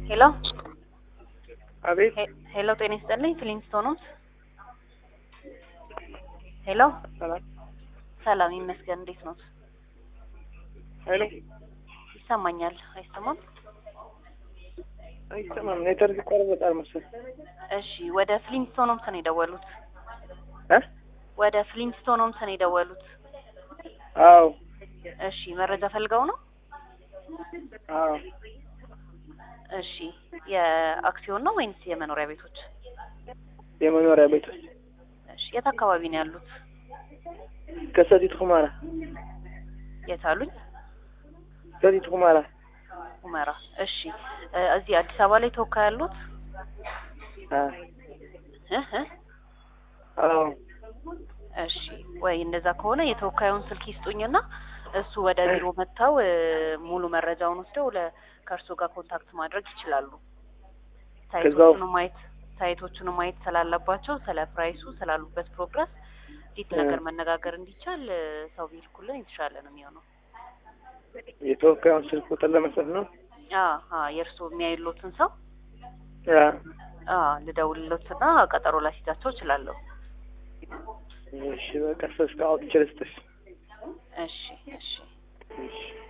ሄሎ አቤት ሄ- ሄሎ ጤና ይስጥልኝ ፍሊንስቶን ኖት? ሄሎ ሰላም ሰላም ይመስገን እንዴት ኖት? ሄሎ ይሰማኛል አይሰማም? አይሰማም ኔትወርክ ይቆራረጣል መሰለኝ እሺ ወደ ፍሊንስቶን ሆምስ ነው የደወሉት? እ ወደ ፍሊንስቶን ሆምስ ነው የደወሉት? አዎ እሺ መረጃ ፈልገው ነው? አዎ እሺ የአክሲዮን ነው ወይንስ የመኖሪያ ቤቶች? የመኖሪያ ቤቶች እሺ የት አካባቢ ነው ያሉት? ከሰቲት ሁመራ የት አሉኝ? ሰቲት ሁመራ ሁመራ። እሺ እ እዚህ አዲስ አበባ ላይ ተወካይ ያሉት? አ እ እ አዎ እሺ ወይ እንደዛ ከሆነ የተወካዩን ስልክ ይስጡኝና እሱ ወደ ቢሮ መጥተው እ ሙሉ መረጃውን ወስደው ለ ከእርሱ ጋር ኮንታክት ማድረግ ይችላሉ። ከዛው- ሳይቶቹን ማየት ሳይቶቹን ማየት ስላለባቸው ስለ ፕራይሱ ስላሉበት ፕሮግረስ ዲት እ ነገር መነጋገር እንዲቻል እ ሰው ቢልኩልን የተሻለ ነው የሚሆነው። የተወካዩን ስልክ ቁጥር ለመስጠት ነው አ አ የእርሱ የሚያይሎትን ሰው ያ አ ልደውልሎትና ቀጠሮ ላስይዛቸው እችላለሁ። እሺ በቃ ሶስት አውጥቼ ልስጥሽ እሺ እሺ እሺ